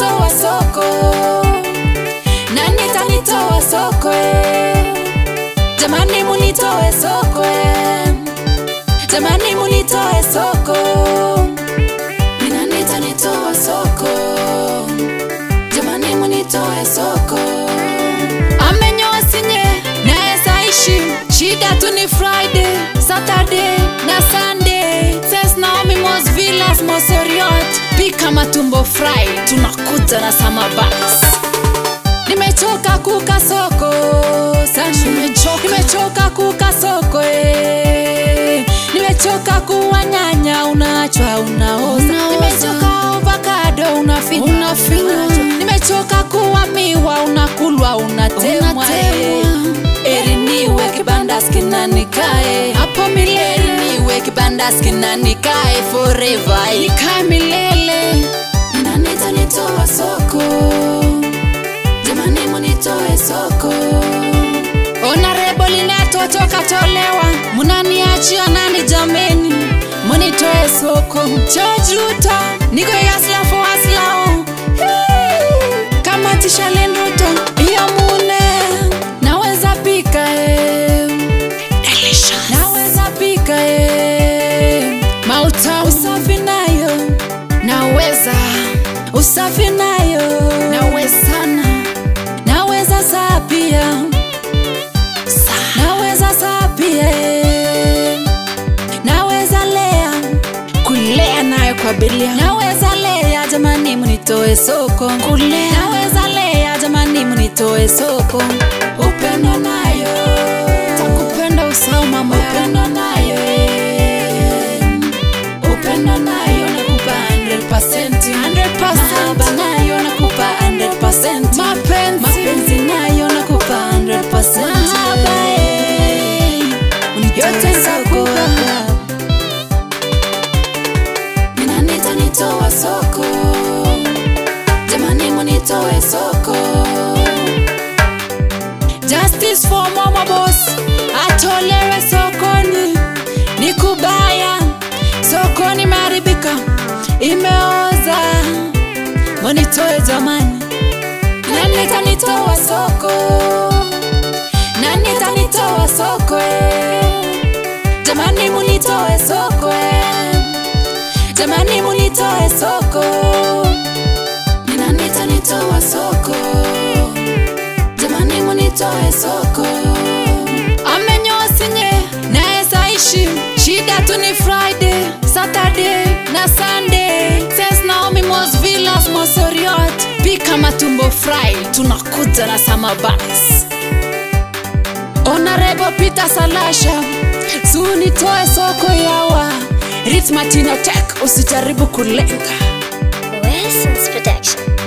nitanitoa soko nani tanitoa soko eh? jamani munitoe soko eh? jamani munitoe soko ni nani tanitoa soko jamani munitoe soko amenyoa sinye naeza ishi shida tu ni friday saturday na sunday says naomi mos villas mosoriot pika matumbo fry tunakuja na samabax nimechoka kuka soko sana nimechoka, nimechoka kuka soko eh. nimechoka kuwa nyanya unachwa unaoza nimechoka avocado unafinywa unafinywa nimechoka kuwa miwa unakulwa unatemwa eh. eri niwe kibanda skinanikae hapo milele eri niwe kibanda skinanikae forever nikae milele ninanita nitoa soko jamani munitoe soko onarebo linatotoka tolewa munaniachia nani jameni munitoe soko chojuta niko yaslafo aslao kama tishalenduto iyo mune naweza pika eh. naweza pika eh. mauta usafi nayo naweza usafi nayo nawezana naweza saa pia naweza saa pia eh. naweza lea kulea nayo kwa bilia naweza lea jamani munitoe soko kulea naweza lea jamani munitoe soko upendo nayo takupenda usao mama upendo nayo eh. upendo nayo nakupa 100%, 100%. mahaba nayo nakupa 100%. mapenzi, mapenzi nayo nakupa 100%. mahaba eh. yote nitakupa ninanita nitoa soko jamani munitoe soko justice for mama boss atolewe sokoni ni kubaya sokoni imeharibika imeoza munitoe jamani nani tanitoa soko nani tanitoa soko eh? jamani munitoe soko eh? jamani munitoe soko ni nani tanitoa soko jamani munitoe soko amenyoa sinye naeza ishi shida tu ni friday saturday na sunday says naomi mos villas mosoriot pika matumbo fry tunakuja na samabax onarebo peter salasha sunitoe soko yawa ritmatinotek usijaribu kulenga Wilson's Production.